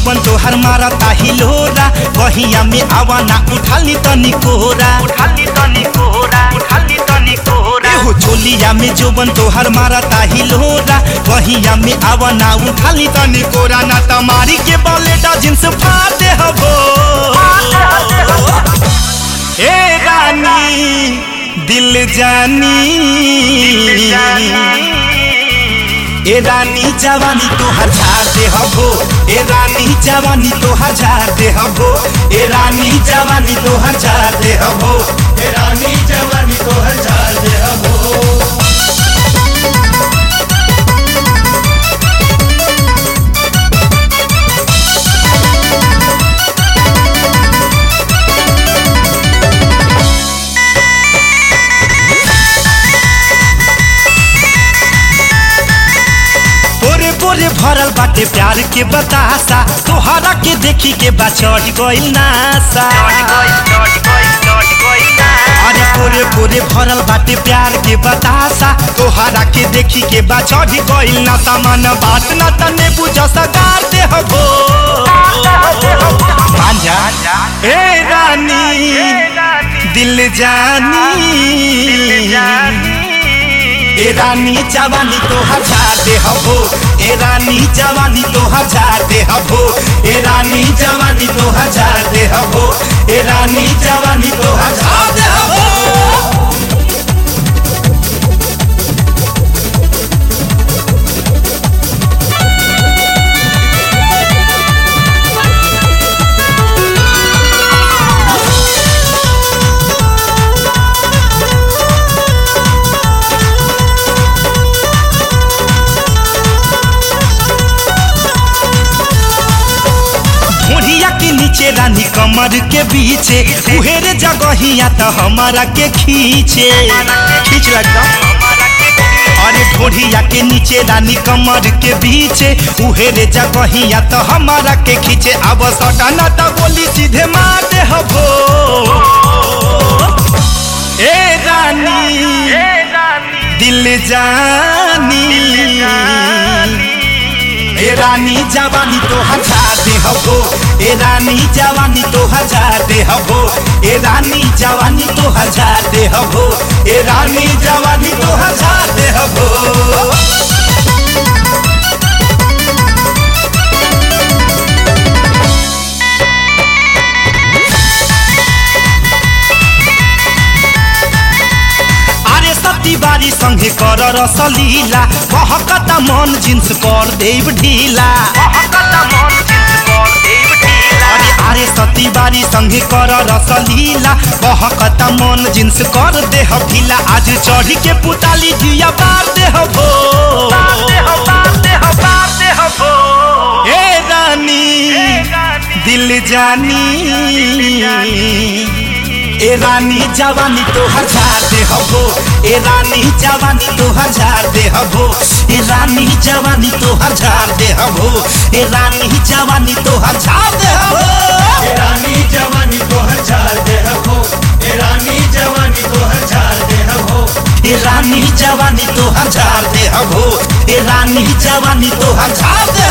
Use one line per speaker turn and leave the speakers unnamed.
जोबन तोहर मारता हिलोरा बहिया में आवाना उठाली तनी कोरा
उठाली तनी कोहरा उठाली तनी कोहरा
एहो चोलिया में जोबन तोहर मारता हिलोरा बहिया में आवाना उठाली तनी कोरा ना तमारी के बलेटा जिन्स फाटे हबो ए रानी दिल जानी ए रानी जवानी तो हजार दे हबो ए रानी जवानी तो हजार दे हबो ए रानी जवानी तो हजार दे हबो ए रानी जवानी तो हजार दे हबो पोरे पोरे भरल बाटे प्यार के बतासा तोहरा के देखी के बा चढ़ गइल नासा अरे पोरे पोरे भरल बाटे प्यार के बतासा तोहरा के देखी के बा चढ़ गइल नासा मन बात ना तने बुझ सगार दे हबो मांझा ए रानी दिल जानी ए रानी जवानी तो हजार दे हबो ए रानी जवानी तो हजार दे हबो ए रानी जवानी तो हजार दे हबो ए रानी जवानी तो हजार दे हबो ढोढ़िया के नीचे रानी कमर के बीचे उहेरे जगहिया तो हमारा के खींचे खींच लगता अरे ढोढ़िया के नीचे रानी कमर के बीचे उहेरे जगहिया तो हमारा के खींचे अब सटाना तो बोली सीधे मार दे हबो ए रानी दिल जानी ए रानी जवानी तो हजार दे हबो ए रानी जवानी तो हजार दे हबो ए रानी जवानी तो हजार दे हबो ए रानी जवानी तो हजार दे हबो अरे सती बारी संगे कर रसलीला महकता मन जिन्स कर देव ढीला अरे अरे सती बारी संगे कर रसलीला महकता मन जिन्स कर दे ढीला आज चढ़ी के पुताली जिया बार दे हबो ए रानी दिल जानी ए रानी जवानी तो हजार दे हबो ए रानी जवानी तो हजार दे हबो ए रानी जवानी तो हजार दे हबो ए रानी जवानी तो हजार दे हबो
ए रानी जवानी तो हजार दे हबो ए रानी जवानी तो हजार दे हबो
ए रानी जवानी तो हजार दे हबो ए रानी जवानी तो हजार दे